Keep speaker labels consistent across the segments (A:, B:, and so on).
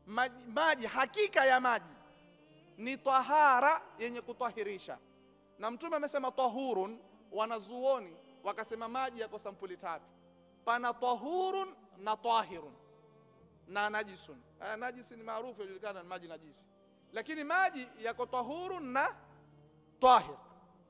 A: maji, maji hakika ya maji ni tahara yenye kutwahirisha na mtume amesema tahurun wanazuoni wakasema maji yako sampuli tatu pana tahurun na tahirun na najisun haya najisi ni maarufu yajulikana ni maji najisi lakini maji yako tahurun na tahir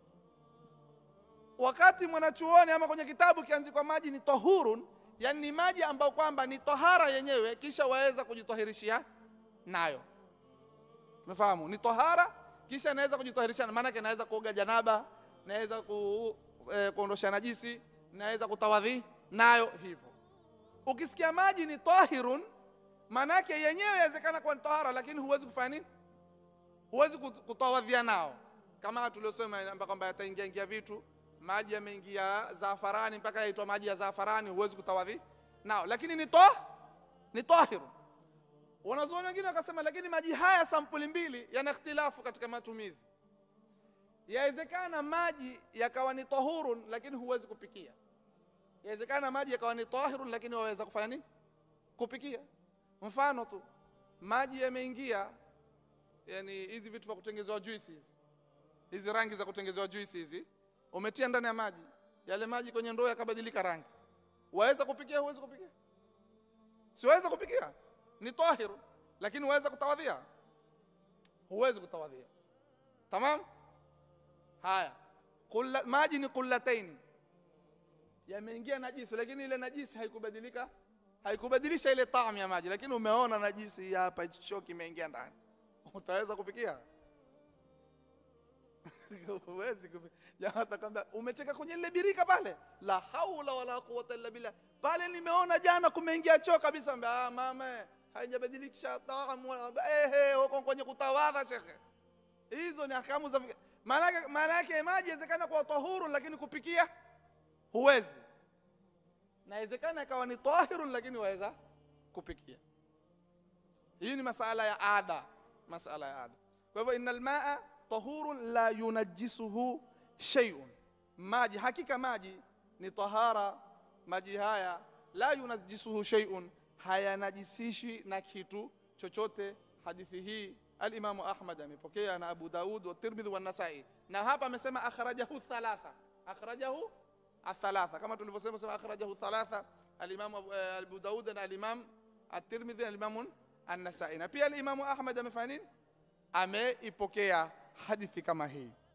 A: wakati mwanachuoni ama kwenye kitabu kianzikwa maji ni tahurun yani ni maji ambayo kwamba ni tahara yenyewe kisha waweza kujitahirishia nayo umefahamu ni tahara kisha naweza kujitahirisha maanake naweza kuoga janaba naweza ku, eh, kuondosha najisi naweza kutawadhi nayo hivyo ukisikia maji ni tahirun maanake yenyewe inawezekana kuwa ni tahara lakini huwezi kufanya nini huwezi kut- kutawadhia nao kama tuliosema amba kwamba yataingia ingia vitu maji yameingia zafarani mpaka yaitwa maji ya zafarani huwezi kutawadhi nao lakini ni to ni tahiru wanazuoni wengine wakasema lakini maji haya sampuli mbili yana ikhtilafu katika matumizi yawezekana maji yakawa ni tahurun lakini huwezi kupikia yawezekana maji yakawa ni tahirun lakini waweza kufanya nini kupikia mfano tu maji yameingia yani hizi vitu vya kutengezewa juice hizi hizi rangi za kutengezewa juice hizi umetia ndani ya maji yale maji kwenye ndoo yakabadilika rangi waweza kupikia huwezi kupikia siweza kupikia ni tahiru lakini waweza kutawadhia huwezi kutawadhia tamam haya Kulla, maji ni kullataini yameingia najisi lakini ile najisi haikubadilika haikubadilisha ile tamu ya maji lakini umeona najisi hii hapa hicho choo kimeingia ndani utaweza kupikia huwezi kupi- jamaa atakwambia umecheka kwenye lile birika pale la haula wala quwwata illa billah pale nimeona jana kumeingia choo kabisa Ambia, ah mama haijabadilisha taamu wala- ehe huko kwenye kutawadha shekhe hizo ni ahkamu za maana yake- maana yake maji inawezekana kwa tahuru lakini kupikia huwezi na inawezekana ikawa ni tahirun lakini waweza kupikia hii ni masala ya ada masala ya ada kwa hivyo innal maa tahurun la yunajjisuhu shay'un maji hakika maji ni tahara maji haya la yunajjisuhu shay'un hayanajisishi na kitu chochote hadithi hii alimamu ahmad amepokea na abu daud wa tirmidhi wa nasai na hapa amesema akhrajahu thalatha akhrajahu athalatha kama tulivyosema sema akhrajahu thalatha alimamu abu, eh, abu daud na alimam at-tirmidhi na alimamu an-nasai na pia alimamu ahmad amefanya nini ameipokea hadithi kama hii